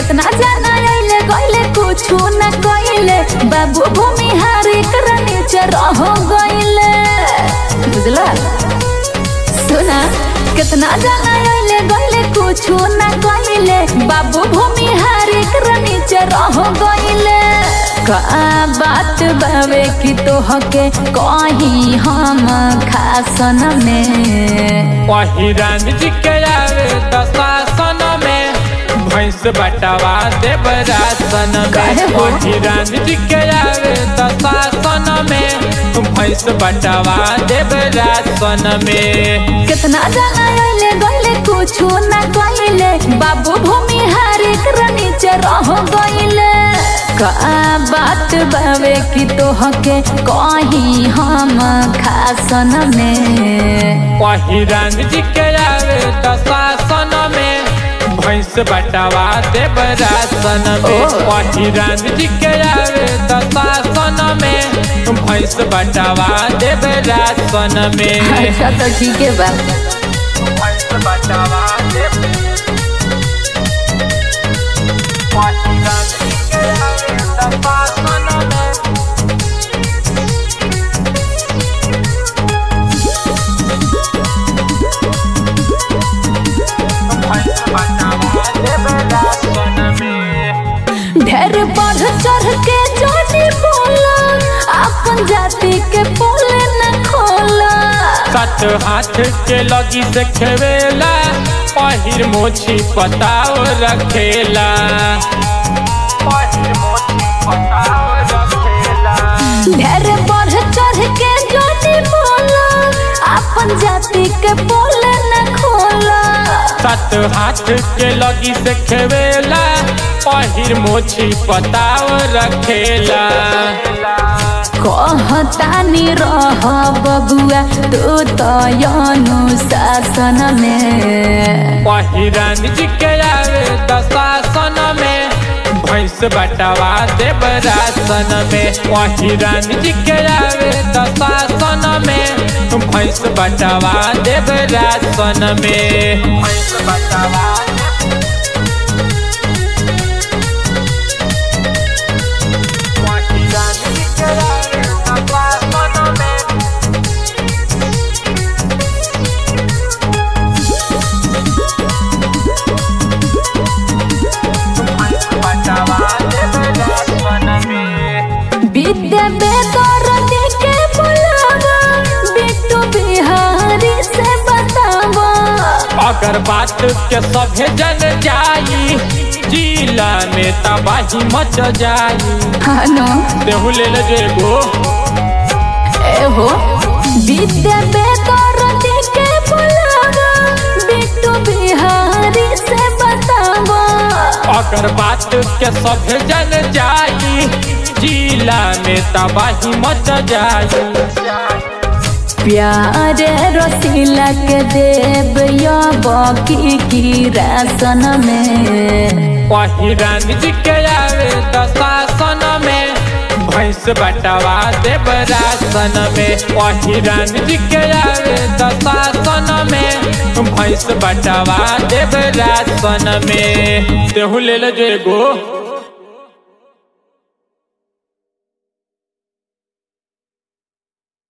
कितना जाना आइले गइले कुछ न कइले बाबू भूमि हारी कर नीचे रह गइले बुझला सुना कितना जाना आइले गइले कुछ न कइले बाबू भूमि हारी कर नीचे रह गइले का बात बावे कि तोहके कहीं हम खासन में वही राम जी के आवे दशासन में भैंस बटवा देव रासन काहे में हो? वही राम जी के आवे दशासन में भैंस बटवा देव रासन में कितना जाना आइले गइले कुछ न कइले बाबू भूमि हारी कर नीचे रह गइले का बात बावे कि तोहके कहीं हम खासन में वही राम जी के आवे दशासन में भैंस बटवा देव रासन में ओ। वही राम जी के आवे दशासन में भैंस बटवा देव रासन में अच्छा तो ठीक है बा भैंस बटवा देव वही राम जी के आवे दशासन में भैंस बटवा देव रासन में ढेर बढ़ चढ़ के जोनी बोला अपन जाति के बोले न खोला कत हाथ के लगी से खेवेला पहिर मोछी पताव रखेला पहिर मोछी पताव रखेला ढेर बढ़ चढ़ के जोनी बोला अपन जाति के बोले न खोला कत हाथ के लगी से खेवेला पहिर मोछी पताव रखेला कहतानी रह बबुआ तू तो अनुशासन में पहिरन जी के आवे दशासन में भैंस बटवा देव रासन में पहिरन जी के आवे दशासन में भैंस बटवा देव रासन में भैंस बटवा पहिरन जी के आवे दशासन में विद्या बेदर के बुलावा बिट्टू बिहारी से बतावा अगर बात के सभे जन जाई जिला में तबाही मच जाई हानो देहू ले ले जेगो एहो विद्या बेदर के बुलावा बिट्टू बिहारी से बतावा अगर बात के सभे जन जाई जिला में तबाही मच जाई प्यारे रसीला के देव या बाकी की रासन में वही रानी जी के आवे दशासन में भैंस बटवा देव रासन में वही रानी जी के आवे दशासन में भैंस बटवा देव रासन में तेहू ले ले जेगो